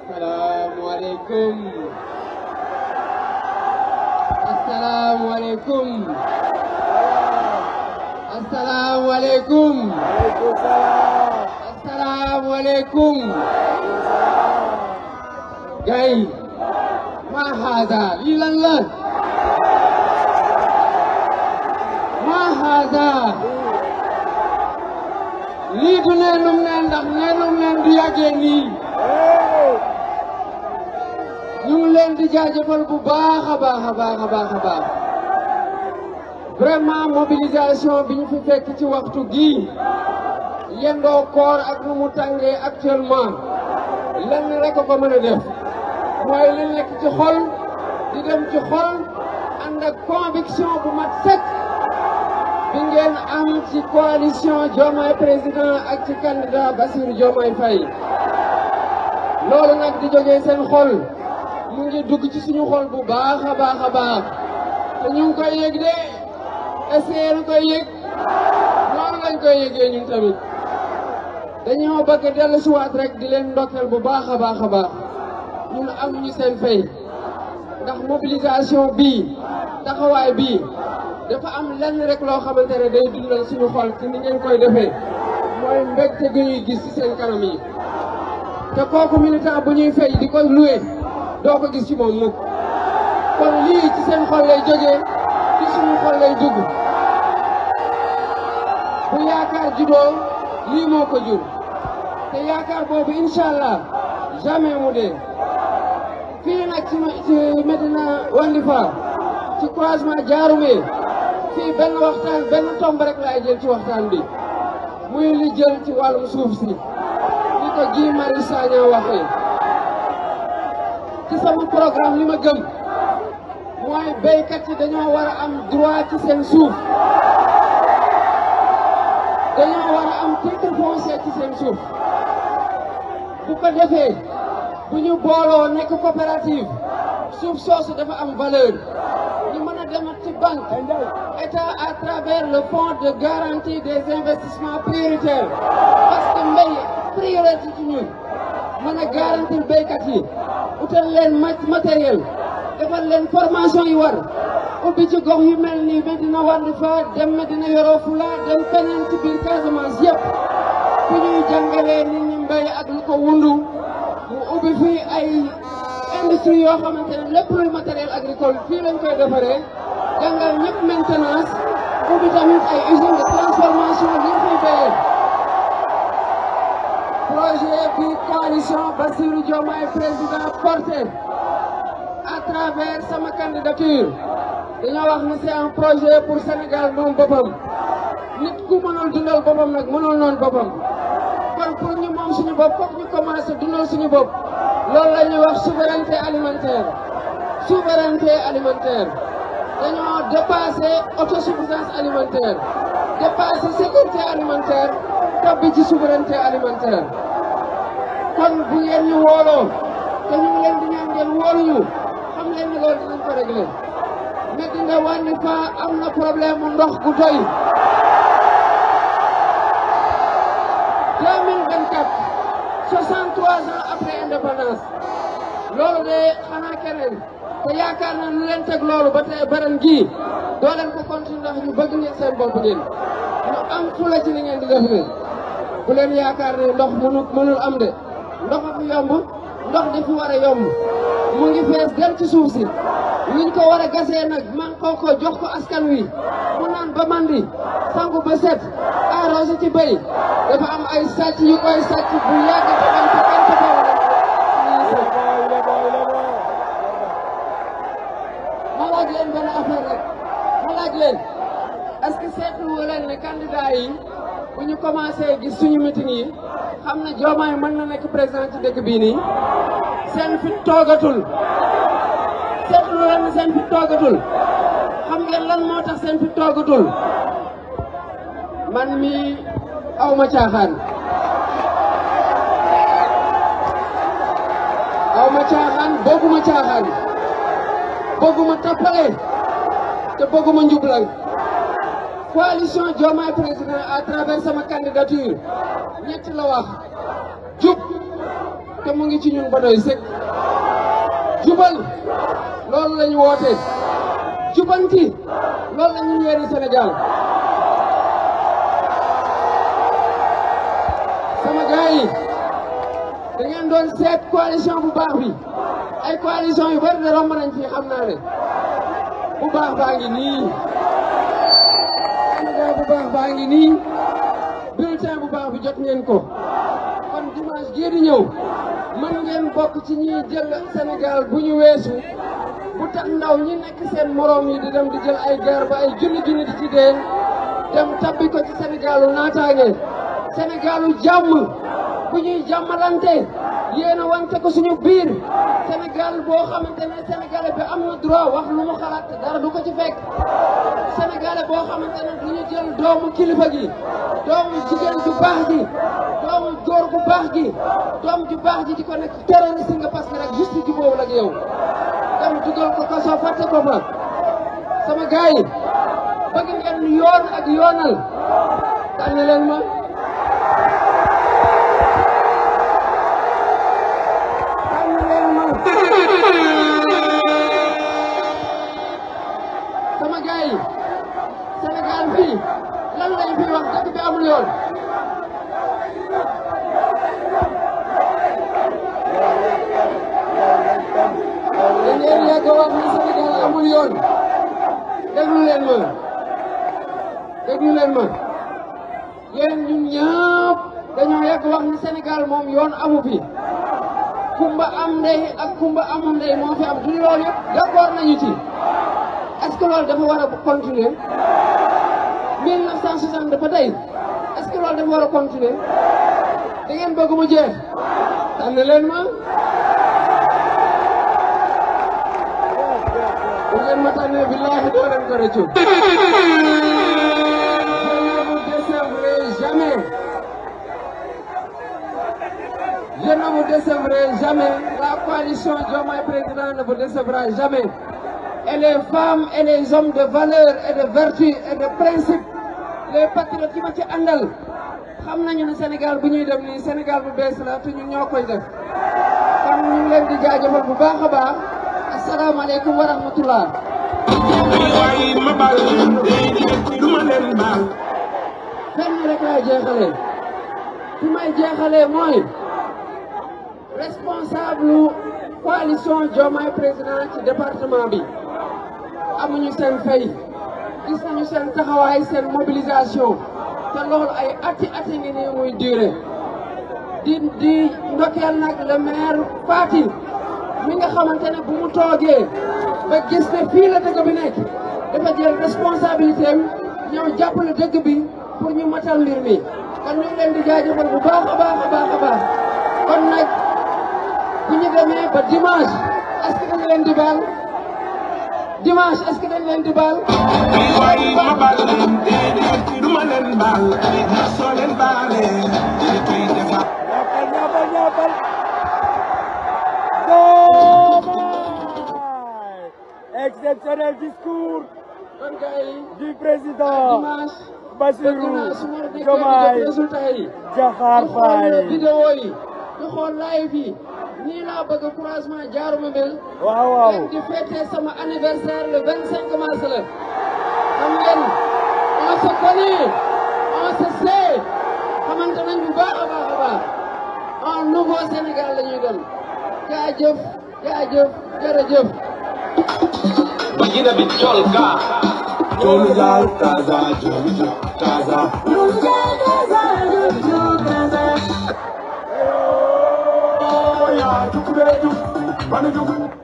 asalaamualeykum asalaamualeykum asalaamualeykum asalaamualeykum gay ma haada lii lan la ma haada lii du neenum neen ndax neenum neen du yàggee nii ñu ngi leen di jaajëfal bu baax a baax a baax a baax a baax vraiment mobilisation bi ñu fi fekk ci waxtu gii yendoo koor ak nu mu tàngee actuellement lenn rek a ko mën a def mooy li nekk ci xol di dem ci xol ànd ak conviction bu mat sëkk bi ngeen am ci coalition Diomaye président ak ci candidat Bassirou Diomaye Faye loolu nag di jógee seen xol mu ngi dugg ci suñu xol bu baax a baax a baax te ñu ngi koy yëg de essayé lu koy yëg noonu lañ koy yëgee ñun tamit dañoo bëgg dellu si waat rek di leen ndokkeel bu baax a baax a baax ñun am ñu seen fay ndax mobilisation bii taxawaay bii dafa am lenn rek loo xamante ne day dundal suñu xol ci ni ngeen koy defee mooy mbégte gi ñuy gis ci seen kanam yi te kooku militant bu ñuy fay di ko loué doo ko gis ci moom mukk kon lii ci seen xol lay jógee ci suñu xol lay dugg bu yaakaar juddoo lii moo ko jur te yaakaar boobu incha allah jamais mu dee fii nag ci ci Medina Wandifa ci croisement Diaroumé fii benn waxtaan benn tomb rek laay jël ci waxtaan bi muy li jël ci wàllum suuf si ni ko Guy Marius Sagna waxee ci sama programme li ma gëm mooy béykat yi dañoo war a am droit ci seen suuf dañoo war a am titre foncier ci seen suuf bu ko defee bu ñu booloo nekk coopérative suuf soosu dafa am valeur ñu mën a demat ci banque état à travers le fonds de garantie des investissements prioritaires parce que mbéy priorité ci ñun mën a garantir béykat yi utal leen matériel defal leen formation yi war ubbi ci gox yu mel ni Medina Wandifa dem Medina Yoro Fula dem feneen ci biir Casamance yëpp fi ñuy jàngalee nit ñi mbéy ak lu ko wundu mu ubbi fii ay industrie yoo xamante ne lépp luy matériel agricole fii lañ koy defaree jàngal ñëpp maintenance ubbi tamit ay usine de transformation li ñu fiy béyee projet bi coalition Bassirou Diomaye président porté à travers sama candidature dañoo wax ni c'est un projet pour Sénégal moom boppam nit ku mënul dundal boppam nag mënul noonu boppam kon pour ñu moom suñu bopp foog ñu commencé dundal suñu bopp loolu la ñuy wax souveraineté alimentaire souveraineté alimentaire dañoo dépassé autosuffisance alimentaire dépassé sécurité alimentaire tobbi ci souveraineté alimentaire kon bu ngeen ñu wooloo te ñu ngi leen di ñaan ngeen wóoluñu xam leen ni loolu dinañ ko réglé Medina Wandifa am na problème mu ndox gu doy 2024 63 ans après indépendance loolu de xanaa keneen te yaakaar naa lu leen teg loolu ba tey baren gii doo leen ko continuer ndax ñu bëgg ngeen seen bopp ngeen ñu am fula ci li ngeen di def leen bu leen yaakaar ne ndox mënu mënul am de ndox a fi yomb ndox dafi war a yomb mu ngi fees dem ci suuf si liñ ko war a gasee nag man koo ko jox ko askan wi mu naan ba mandi sangu ba set arrosé ci béy dafa am ay sàcc yu koy sàcc bu yàgg te am te kenn taxaw ma laaj leen benn affaire rek ma laaj leen est-ce que seetlu leen ne candidat yi bu ñu commencé gis suñu meeting yi xam ne Diomaye mën na nekk président ci dëkk bii nii seen fit toogatul seetlu leen ne seen fit toogatul xam ngeen lan moo tax seen fit toogatul man mi aw ma caaxaan aw ma caaxaan bëgguma caaxaan bëgguma tappale te bëgguma njublang coalition Diomaye président à travers sama candidature ñett la wax jub te mu ngi ci ñun ba doy sëkk jubal loolu la ñu woote jubanti loolu la ñu yéene Sénégal sama gars yi da ngeen doon seet coalition bu baax bi ay coalition yu bari de romb nañ fi xam naa ne bu baax baa ngi nii candidat bu baax baa ngi nii bulletin bu baax bi jot ngeen ko kon dimanche gii di ñëw mën ngeen bokk ci ñiy jël Sénégal bu ñu weesu bu tax ndaw ñi nekk seen moroom yi di dem di jël ay gaar ba ay junni junni di ci dee dem tabbi ko ci Sénégalu naataange Sénégalu jàmm bu ñuy jàmmalante yéen a wante ko suñu biir Sénégal boo xamante ne Sénégalais bi am na droit wax lu mu xalaat dara du ko ci fekk Sénégalais boo xamante ne du ñu jël doomu kilifa gi doomu jigéen ju baax gi doomu góor bu baax gi doom ju baax ji di ko nekk terroriste nga parce que rek juste ji boobu ak yow dem dugal ko kaso fàtte ko fa sama gars yi bëgg ngeen yoon ak yoonal tànn leen ma tànn leen ma sama gars yi Sénégal fii lan lañ fi wax dëkk bi amul yoon dañ leen yàgg a wax ni Sénégal amul yoon déglu leen ma déglu leen ma yéen ñun ñëpp dañoo yàgg wax ni Sénégal moom yoon amu fi kumba am ndey ak kumba amul ndey moo fi am du loolu yëpp d'accord nañu ci est-ce que loolu dafa war a continuer 1960 dafa tey est-ce que loolu dafa war a continuer da ngeen bëgg mu jeex tànn leen ma bu ngeen ma tànnee billahi doo leen ko rëccu je ne vous décevrai jamais je ne vous décevrai jamais la coalition Diomaye Président ne vous décevra jamais et les femmes et les hommes de valeur et de vertu et de principe les patriotes yi ma ci àndal xam nañu ne Sénégal bu ñuy dem nii Sénégal bu bees la te ñun ñoo koy def kon ñu ngi leen di jaajëfal bu baax a baax asalaamaaleykum wa rahmatullah waaye ma baal leen du ma leen baal fenn rek laay jeexalee fi may jeexalee mooy responsable coalition Diomaye président ci département bi amuñu seen fay gis nañu seen taxawaay seen mobilisation te loolu ay ati ati ngi nii muy duré di di ndokkeel nag le maire Fati mi nga xamante ne bu mu toogee ba gis ne fii la dëgg bi nekk dafa jël responsabilité am ñëw jàppale dëgg bi pour ñu matal mbir mi kon ñu ngi leen di jaajëfal bu baax a baax a baax a baax kon nag bu ñu demee ba dimanche est-ce que dañ leen di baal dimanche est-ce que dañ leen di baal waaye ma baal leen du ma leen baal soo leen baalee di koy defaat ñaapal ñaapal ñaapal Diomaye exceptionnel discours kon gars yi du président dimanche bëgg Bassirou naa su ma déggee di Diomaye jot résultat yi Diakhar di xool Faye vidéo yi di xool live yi nii laa bëgg croisement jaaruma mel waaw waaw leen di fêter sama anniversaire le 25 mars la xam ngeen on se connaît on se sait xamante nañ bu baax a baax a baax un nouveau Sénégal la ñuy dem jaajëf jaajëf jërëjëf Bagina Bicholka. Jolu jaal Kaza jolu jaal Kaza yaa jug bee jug banu jug